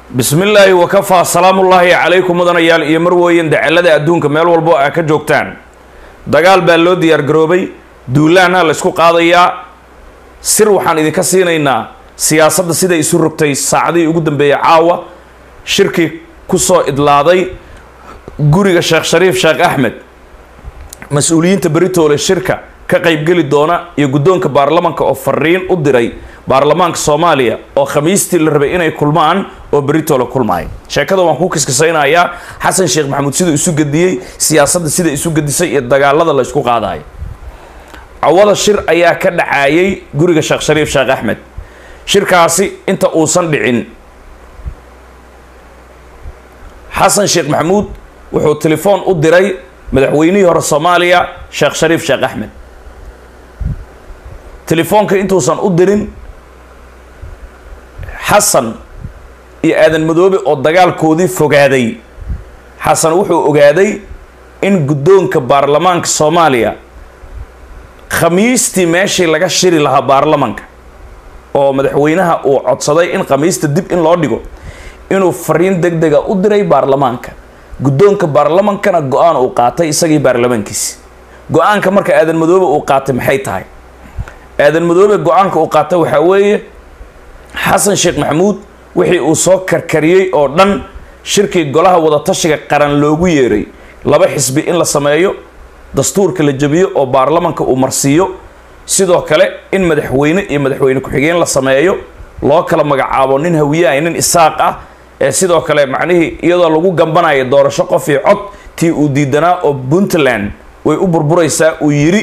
bismi illaahi wakafaa salaamullaahi calaykum mudanayaal iyo marweyn dacalada adduunka meel walbo aa ka joogtaan dagaal baa loo diyaargaroobay duulaanha la ysku qaadayaa sir waxaan idinka siinaynaa siyaasadda siday isu rogtay saacadihii ugu dambeeyey caawa shirkii kusoo idlaaday guriga sheekh shariif sheekh axmed mas-uuliyiinta beritoole shirka ka qaybgeli doona iyo guddoonka baarlamanka oo fariin u diray baarlamaanka soomaaliya oo khamiistii la rabay inay kulmaan oo beritoole kulmaay sheekada waan ku kiskisaynayaa xasan sheekh maxamuud siduu isu gediyey siyaasadda sida isu gedisay iyo dagaalada la ysku qaadayo cawada shir ayaa ka dhacaayay guriga sheekh shariif sheekh axmed shirkaasi inta uusan dhicin xasan sheekh maxamuud wuxuu telefoon u diray madaxweynihii hore soomaaliya sheekh shariif sheekh axmed telefoonka intuusan u dirin xasan iyo aadan madoobe oo dagaalkoodii fogaaday xasan wuxuu ogaaday in guddoonka baarlamaanka soomaaliya khamiistii meeshii laga shiri lahaa baarlamanka oo madaxweynaha uu codsaday in khamiista dib in loo dhigo inuu fariin deg dega u diray baarlamaanka guddoonka baarlamankana go-aan uu qaatay isagii baarlamaankiisi go-aanka marka aadan madoobe uu qaatay maxay tahay aadan madoobe go-aanka uu qaatay waxaa weeye xasan sheekh maxamuud wixii uu soo karkariyey oo dhan shirkii golaha wadatashiga qaran loogu yeeray laba xisbi in la sameeyo dastuurka la jebiyo oo baarlamanka uu marsiiyo sidoo kale in madaxweyne iyo madaxweyne ku-xigeen la sameeyo loo kala magacaabo nin hawiyahay nin isaaq ah ee sidoo kale macnihii iyadoo lagu gambanayo doorasho qof iyo cod tii uu diidanaa oo puntland way u burburaysaa uu yidhi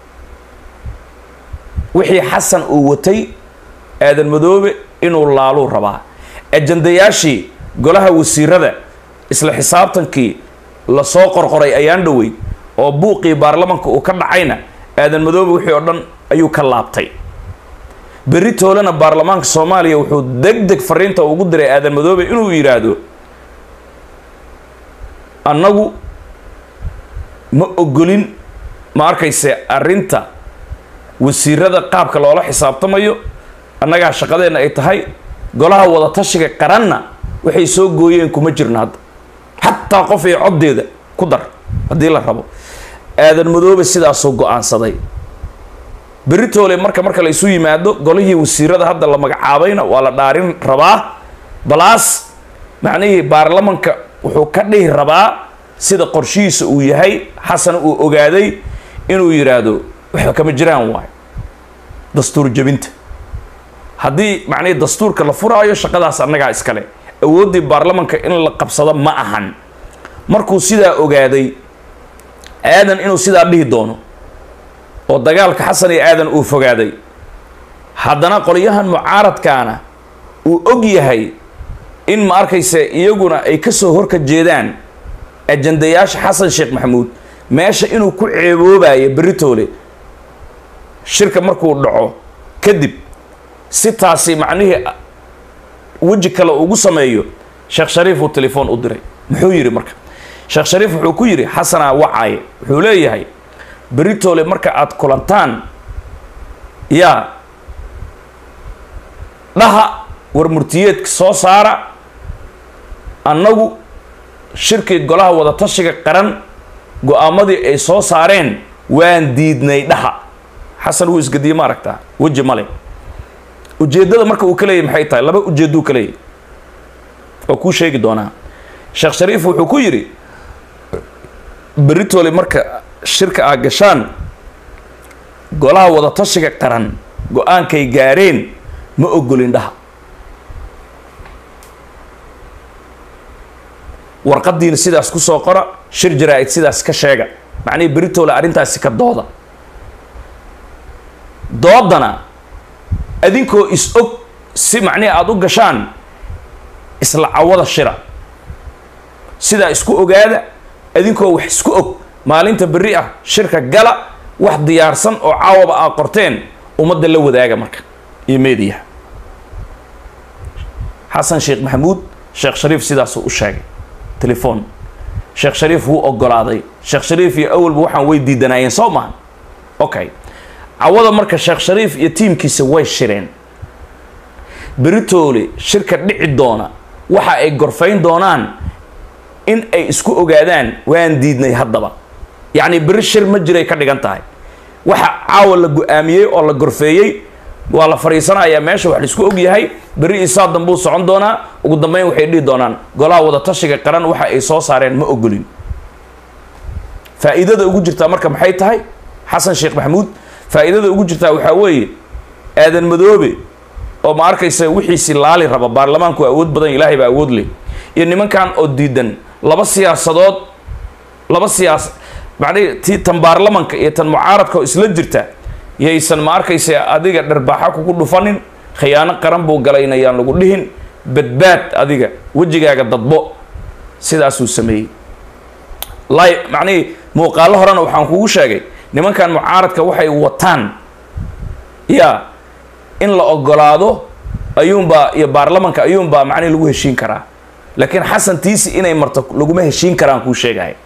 wixii xasan uu watay aadan madoobe inuu laaluu rabaa ajandayaashii golaha wasiirada isla xisaabtankii lasoo qorqoray ayaan dhowey oo buuqii baarlamanka uu ka dhacayna aadan madoobe wixii oo dhan ayuu ka laabtay berri toolena baarlamaanka soomaaliya wuxuu deg deg fariinta ugu diray aadan madoobe inuu yidhaahdo annagu ma ogolin ma arkayse arrinta wasiirada qaabka loola xisaabtamayo annagaa shaqadeenna ay tahay golaha wadatashiga qaranna waxay soo gooyeen kuma jirna hadda xataa qof iyo coddeeda ku dar haddii la rabo aadan madoobe sidaasuu go-aansaday beritoole marka marka la isu yimaado golihii wasiirada hadda la magacaabayna waa la dhaarin rabaa balaas macnihii baarlamanka wuxuu ka dhihi rabaa sida qorshihiisa uu yahay xasan uu ogaaday inuu yidhaahdo waxba kama jiraan waayo dastuur jebinta haddii macnihii dastuurka la furaayo shaqadaas annagaa iskale awooddii baarlamanka in la qabsado ma ahan markuu sidaa ogaaday aadan inuu sidaa dhihi doono oo dagaalka xasan iyo aadan uu fogaaday haddana qolyahan mucaaradkaana uu og yahay in ma arkayse iyaguna ay kasoo horka jeedaan ajandayaasha xasan sheekh maxamuud meesha inuu ku ceeboobayo beritoole shirka markuu dhaco kadib si taasi macnihii weji kale ugu sameeyo sheekh shariif uu telefoon u diray muxuu yidhi marka sheekh shariif wuxuu ku yidhi xasanaa wacaaye wuxuu leeyahay beritoole marka aada kulantaan yaa dhaha war murtiyeedka soo saara annagu shirkii golaha wadatashiga qaran go-aamadii ay soo saareen waan diidnay dhaha xasan wuu isgediye ma aragtaa weji male ujeeddada marka uu ka leeyahy maxay tahay laba ujeedduu ka leeyahy oo kuu sheegi doonaa sheekh shariif wuxuu ku yidhi beritoole marka shirka aa gashaan golaha wadatashiga qaran go-aankay gaareen ma ogolin dhaha warqadiina sidaas ku soo qora shir jaraa-id sidaas ka sheega macnihii beritoole arrintaasi ka dooda doodana adinkoo is og si macnihi aada u gashaan isla cawada shira sidaa isku ogaada adinkoo wax isku og maalinta berri ah shirka gala wax diyaarsan oo caawaba aa qorteen ummadda la wadaaga marka iyo meediyaha xasan sheekh maxamuud sheekh shariif sidaasuu u sheegay telefoon sheekh shariif wuu ogolaaday sheekh shariif iyo awalba waxaan way diidanaayeen soo maha okay cawada marka sheekh shariif iyo tiimkiisa way shireen beritoole shirka dhici doona waxa ay gorfayn doonaan in ay isku ogaadaan waan diidnay haddaba yacni beri shir ma jiray ka dhigan tahay waxa caawa la go-aamiyey oo la gorfeeyey waa la fadhiisanayaa meesha wax laisku og yahay beri isaa dambuu socon doonaa ugu dambeyn waxay dhihi doonaan golaha wadatashiga qaran waxa ay soo saareen ma ogolin faa'iidada ugu jirtaa marka maxay tahay xasan sheekh maxamuud faa'iidada ugu jirtaa waxaa weeye aadan madoobe oo ma arkaysa wixiisi laali raba baarlamaanku awood badan ilaahay baa awood leh iyo nimankan oo diidan laba siyaasadood laba siyaas macnihi tii tan baarlamanka iyo tan mucaaradka oo isla jirta yaysan ma arkaysa adiga dharbaaxa kugu dhufanin khiyaano qaran buu galaynayaan lagu dhihin badbaad adiga wejigaaga dadbo sidaasuu sameeyey li macnihii muuqaalo horena waxaan kugu sheegay nimankan mucaaradka waxay wataan ya in la ogolaado ayuunbaa iyo baarlamanka ayuunbaa macnihi lagu heshiin karaa laakiin xasan tiisi inay marto laguma heshiin karaan kuu sheegaya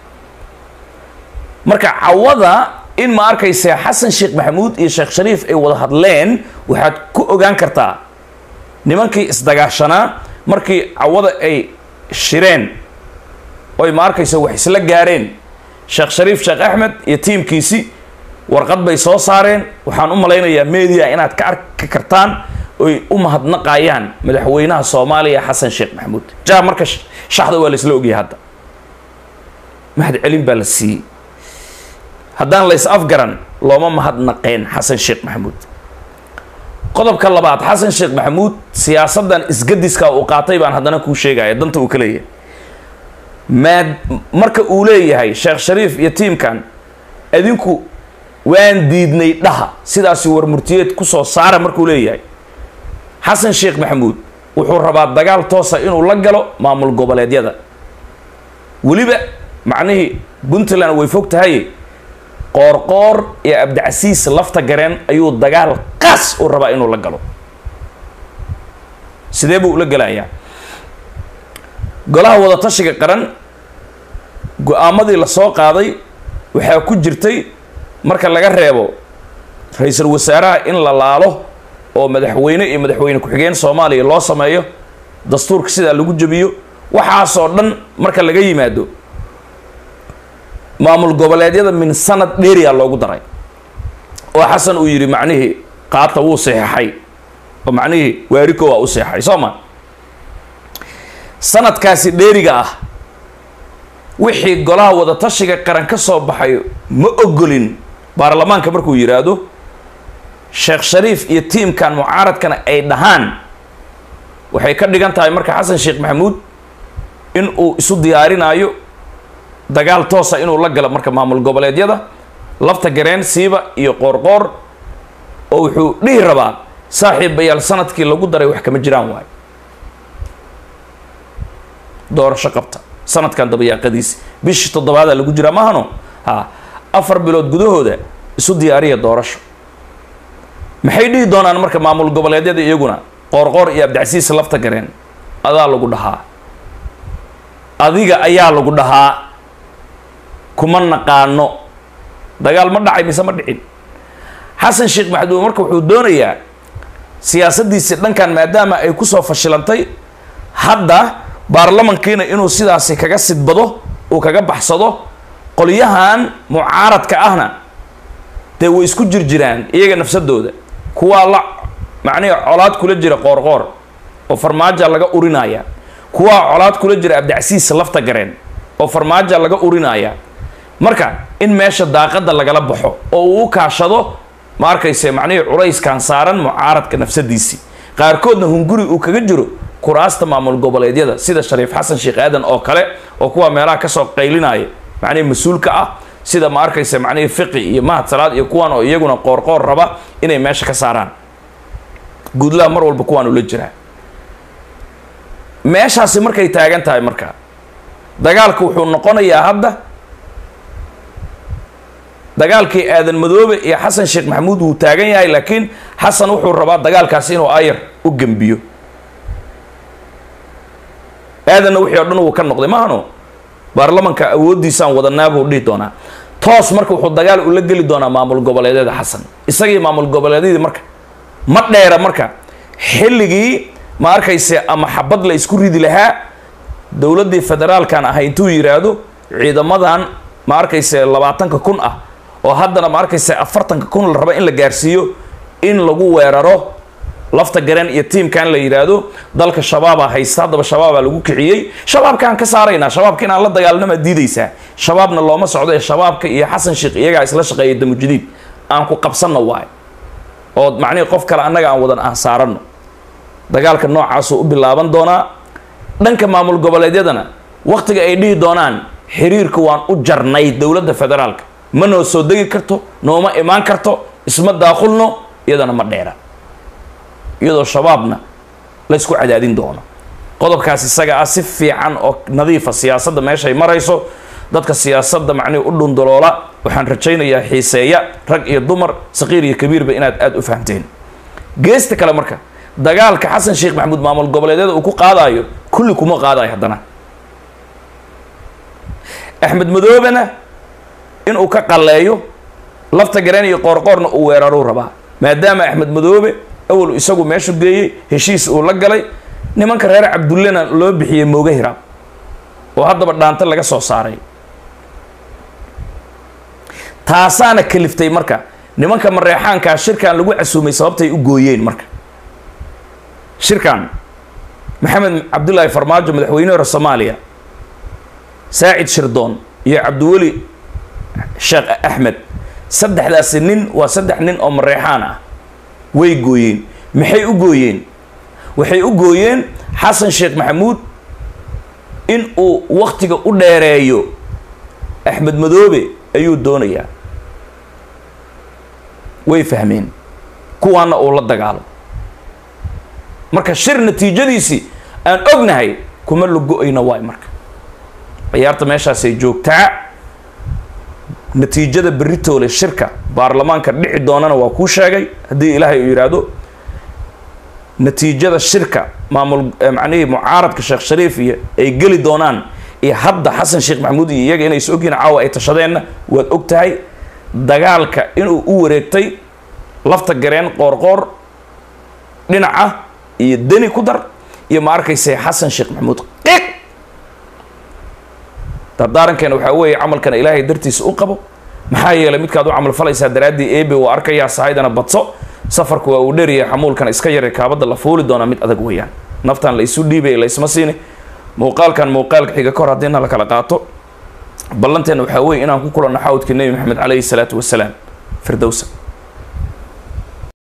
marka cawada in ma arkaysa xasan sheekh maxamuud iyo sheekh shariif ay wada hadleen waxaad ku ogaan kartaa nimankii isdagaashanaa markii cawada ay shireen oy ma arkaysa wax isla gaareen sheekh shariif sheekh axmed iyo tiimkiisi warqad bay soo saareen waxaan u malaynayaa media inaad ka arki kartaan oy u mahadnaqayaan madaxweynaha soomaaliya xasan sheekh maxamuud ja marka shaxda waa la isla ogyahay hadda mahad celin baa la siiyey haddaan la is afgaran looma mahadnaqeen xasan sheekh maxamuud qodobka labaad xasan sheekh maxamuud siyaasaddan isgadiska uu qaatay baan haddana kuu sheegaya danta uu ka leeyahay maad marka uu leeyahay sheekh shariif iyo tiimkan adinku waan diidnay dhaha sidaasi war murtiyeed kusoo saara markuu leeyahay xasan sheekh maxamuud wuxuu rabaa dagaal toosa inuu la galo maamul goboleedyada weliba macnihii puntland way fog tahay qoorqoor iyo abdicasiis lafta gareen ayuu dagaal qaas u rabaa inuu la galo sidee buu ula gelayaa golaha wadatashiga qaran go-aamadii la soo qaaday waxaa ku jirtay marka laga reebo ra-iisul wasaaraha in la laalo oo madaxweyne iyo madaxweyne ku-xigeen soomaaliya loo sameeyo dastuurka sidaa lagu jebiyo waxaasoo dhan marka laga yimaado maamul goboleedyada min sanad dheeriya loogu daray oo xasan uu yidhi macnihii qaata wuu seexay oo macnihii waariko waa u seexay soo ma sanadkaasi dheeriga ah wixii golaha wadatashiga qaran ka soo baxay ma ogolin baarlamaanka markuu yidhaahdo sheekh shariif iyo tiimkan mucaaradkana ay dhahaan waxay ka dhigan tahay marka xasan sheekh maxamuud in uu isu diyaarinaayo dagaal toosa inuu la galo marka maamul goboleedyada lafta gareen siiba iyo qoorqoor oo wuxuu dhihi rabaa saaxiibayaal sanadkii lagu daray wax kama jiraan waayo doorasho qabta sanadkan dabayaaqadiisi bishii toddobaada lagu jiraa maahano ha afar bilood gudahooda isu diyaariya doorasho maxay dhihi doonaan marka maamul goboleedyada iyaguna qoorqoor iyo abdicasiis lafta gareen adaa lagu dhahaa adiga ayaa lagu dhahaa kuma naqaano dagaal ma dhacay mise ma dhicin xasan sheekh maxamuud marka wuxuu doonayaa siyaasaddiisii dhankan maadaama ay kusoo fashilantay hadda baarlamankiina inuu sidaasi kaga sidbado uu kaga baxsado qolyahan mucaaradka ahna dee way isku jirjiraan iyaga nafsadooda kuwaa la macnihi colaad kula jira qoorqoor oo farmaaja laga urinaya kuwaa colaad kula jira abdicasiis lafta gareen oo farmaaja laga urinaya marka in meesha daaqada lagala baxo oo uu u kaashado ma arkayse macnihii culayskan saaran mucaaradka nafsadiisii qaarkoodna hunguri uu kaga jiro kuraasta maamul goboleedyada sida shariif xasan sheekh aadan oo kale oo kuwa meelaha kasoo qaylinaya macnihii mas-uulka ah sida ma arkayse macnihii fiqi iyo mahad salaad iyo kuwan oo iyaguna qoorqoor raba inay meesha ka saaraan guudlaha mar walba kuwaan ula jiraa meeshaasi markay taagan tahay marka dagaalka wuxuu noqonayaa hadda dagaalkii aadan madoobe iyo xasan sheekh maxamuud wuu taagan yahay laakiin xasan wuxuu rabaa dagaalkaasi inuu ayar u gembiyo aadanna wixii o dhan wuu ka noqday maahano baarlamanka awooddiisaan wadanaa buu dhihi doonaa toos marka wuxuu dagaal ula geli doonaa maamul goboleedyada xasan isagii maamul goboleedyadii marka ma dheera marka xilligii ma arkayse ama xabad la isku ridi lahaa dowladdii federaalkan ahay intuu yidhaahdo ciidamadan ma arkayse labaatanka kun ah oo haddana ma arkayse afartanka kun la rabo in la gaarsiiyo in lagu weeraro lafta gareen iyo tiimkan la yidhaahdo dalka shabaabaa haysta haddaba shabaabaa lagu kiciyey shabaabkaan ka saaraynaa shabaabka inaan la dagaalnama diidaysaa shabaabna looma socdo ee shabaabka iyo xasan sheekh iyagaa isla shaqeeya damujadiid aan ku qabsanno waayo oo macnihii qof kale annaga aan wadan aan saaranno dagaalka noocaasuu u bilaaban doonaa dhanka maamul goboleedyadana wakhtiga ay dhihi doonaan xiriirka waan u jarnay dowladda federaalka ma noo soo degi karto nooma imaan karto isma daaqulno iyadana ma dheera iyadoo shabaabna la ysku cadaadin doono qodobkaas isaga ah si fiican oo nadiifa siyaasadda meeshay marayso dadka siyaasadda macnihi u dhundaloola waxaan rajaynayaa xiiseeya rag iyo dumar saqiir iyo kabiirba inaad aada u fahamteen geesta kale marka dagaalka xasan sheekh maxamuud maamul goboleedyada uu ku qaadayo kulli kuma qaadayo haddana axmed madoobena inuu ka qalleeyo lafta gareen iyo qoorqoorna uu weeraruu rabaa maadaama axmed madoobe awal isagu meeshu geeyey heshiis uu la galay nimanka reer cabdullena loo bixiyey mooga hiraab oo haddaba dhaanta laga soo saaray taasaana kaliftay marka nimanka mareexaankaa shirkan lagu casuumay sababtay u gooyeen marka shirkan maxamed cabdullaahi farmaajo madaxweyne hore soomaaliya saacid shirdoon iyo cabdiweli sheekh axmed saddexdaasi nin waa saddex nin oo mareexaan ah way gooyeen maxay u gooyeen waxay u gooyeen xasan sheekh maxamuud in uu waktiga u dheereeyo axmed madoobe ayuu doonayaa way fahmeen kuwaana uu la dagaalo marka shir natiijadiisii aan ognahay kuma la go-ayna waay marka ciyaarta meeshaasay joogtaa natiijada beritoole shirka baarlamaanka dhici doonana waa kuu sheegay haddii ilaahay uu yidhaahdo natiijada shirka maamul macnihii mucaaradka sheekh shariif iyo ay geli doonaan iyo hadda xasan sheekh maxamuud iyo iyaga inay is ogyihin caawa ay tashadeenna waad og tahay dagaalka inuu u wareegtay lafta gareen qoorqoor dhinaca iyo deni ku dar iyo ma arkayse xasan sheekh maxamuud qiiq dardaarankeena waxaa weeye camalkana ilaahay dartiisa u qabo maxaa yeelay midkaad u camal falaysaa daraaddii ebe waa arkayaa sahaydana badso safarku waa uu dheriyay xamuulkana iska yaray kaabadda la fuuli doonaa mid adag weeyaan naftan la isu dhiibay la isma siini muuqaalkan muuqaalka xiga kahor haddiina la kala qaato ballanteena waxaa weeye inaan ku kulanno xawdka nebi maxamed calayhi salaatu wasalaam firdowsa